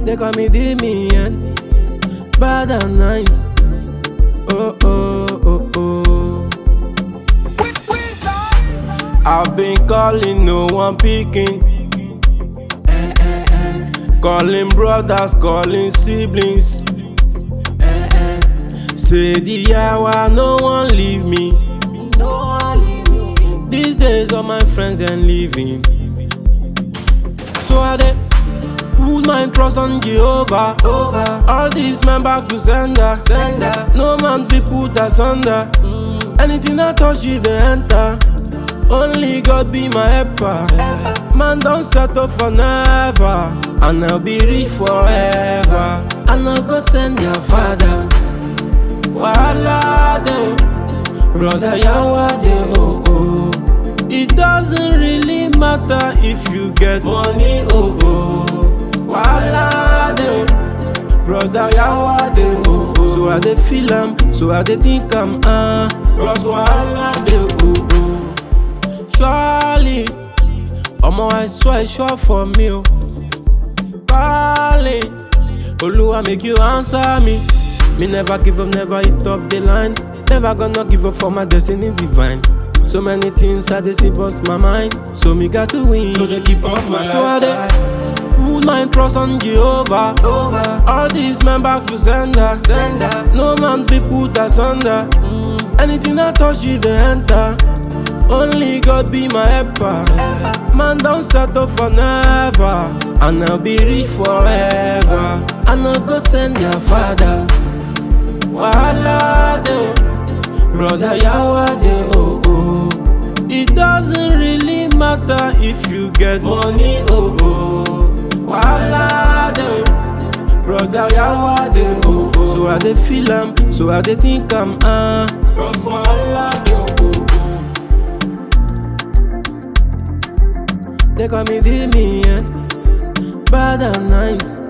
They call me Damien, bad and nice. Oh oh oh oh. I've been calling, no one picking. Calling brothers, calling siblings. Say the hour, no one leave me. These days, all my friends then leaving. So I dey put my trust on Jehovah. Over. All these men back to sender. sender. No man fi put asunder. Anything I touch, it dey enter. Only God be my helper. Man don't settle for never, and I'll be rich forever. And I'll go send your father. Wahala dey, brother yawa dey oh oh. It doesn't really matter if you get money oh oh. Wahala dey, brother yawa dey oh oh. So I dey feel am, so I dey think am ah. Plus wahala dey oh oh. Surely, omo I swear sure for me oh. Calling, Oluwa make you answer me. Me never give up, never hit up the line. Never gonna give up for my destiny divine. So many things I dey see bust my mind. So me got to win. So they keep up my So I dey put my trust on Jehovah. Over. All these men back to sender. sender. No man fi put asunder. Anything I touch, it dey enter. Only God be my helper. Man don't settle for never, and I'll be rich forever. And I'll go send your father. Wahala dey, brother yawa dey oh oh. It doesn't really matter if you get money oh oh. Wahala dey, brother yawa dey oh oh. So I dey feel am, so I dey think am ah. Cause wahala dey oh oh. They call me Damien, bad and nice.